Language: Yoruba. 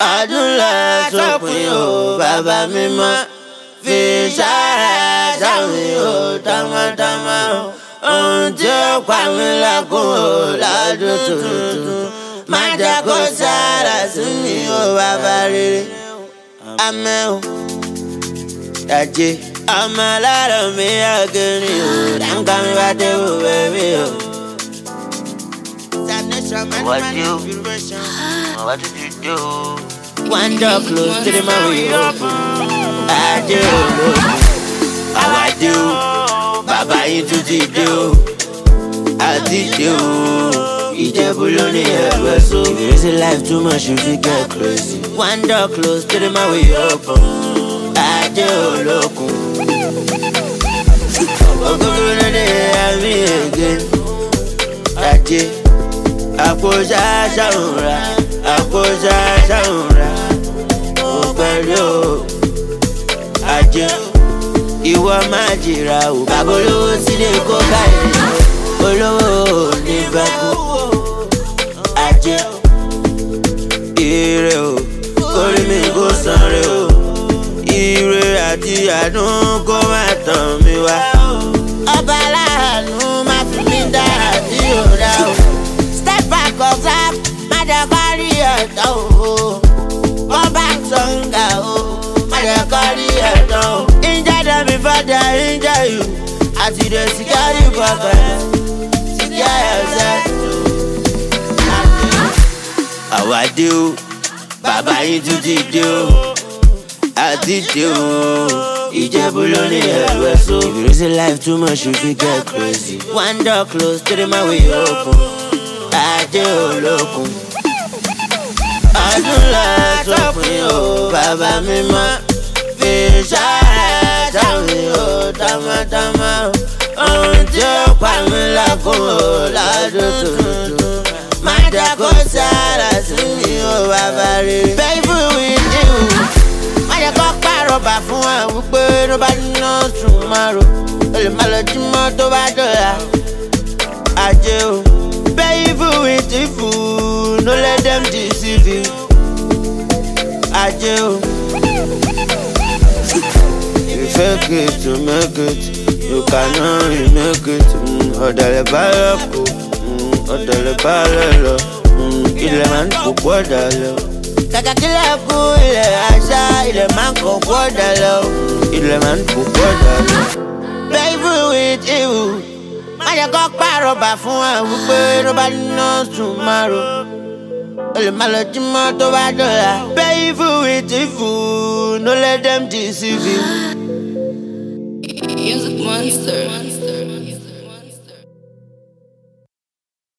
ọdún lọ sópin o bàbá mímọ́ fi sára sáwìn o tọmọtọmọ ohun tí ó pa mí lẹ́kùn o lọ́dún tuntun má jẹ́ kó sára sí mi o bàbá rere amẹ́ o dàjé ọmọ alárọ̀ mi ọ̀gẹ́rin o dáńkà mi bá dé wò bẹ́ẹ̀ o. What you? What did you do? One door close to the man we open. I do. How I do? Bàbá yín tún ti dé o. Àti dé o. Ìjẹ̀bú ló ní ẹ̀rọ so. If you see life too much, you fit get crazy. One door close to the man we open. Ajé olókun. Ògógó ló dé àmì ègé. Ajé àpò ṣáṣá òǹra àpò ṣáṣá òǹra ó pẹ̀lú o ajé ìwọ máa jìra o bàbá olówó sílé kó báyìí olówó ò ní bẹ́kú ajé ire o kórìí mi kó sanre o ire àti àánú kó má tàn mí wá. ọba aláàánú má fi mí dá àti òdà o step back or clap má jẹ́ kó rí ẹ̀tọ́ o wọ́n bá ń sọ̀ǹgà o má jẹ́ kó rí ẹ̀tọ́ o. injure them before they injure you àti the security pocket secure yourself. àwa dé o bàbá yín tún ti dé o àti dé o ìjẹ̀bú ló ní ẹ̀rọ ẹ̀sọ́. if you reason life too much you fit get crazy. one door close to the man we open ajé olókun. ọdún lọ sópin o bàbá mi mọ́ fi sára sáwìn o tọmọtọmọ ohun tí ó pa mí lẹ́kùn o lọ́dún tuntun má jẹ́ kó sára sí mi o bàbá rere. baby with you má jẹ́ kó pàrọ̀bà fún ẹ wípé ló bá níná sùn máa ro olè má lọ jí mọ́ tó bá dọ̀la ajé o. Baby with the food, no let them deceive you. Ajé o. You fake it to make it, you cannot remake it. Mm, Ọ̀dàlẹ̀ báyọ̀ kù, mm, ọ̀dàlẹ̀ báyọ̀ lọ, mm, ilẹ̀ máa ń kó gbọ́dọ̀ lọ. Kàkà kílẹ̀ kú ilẹ̀ àṣà, ilẹ̀ máa ń kó gbọ́dọ̀ lọ, ilẹ̀ máa ń kó gbọ́dọ̀ lọ. Baby with you má jẹ́ kó pàrọ̀bà fún ẹ wípé ló bá níná sùn máa ro o lè má lọ jí mọ́ tó bá dọ̀la. baby with the food no let them deceive you. Music monster.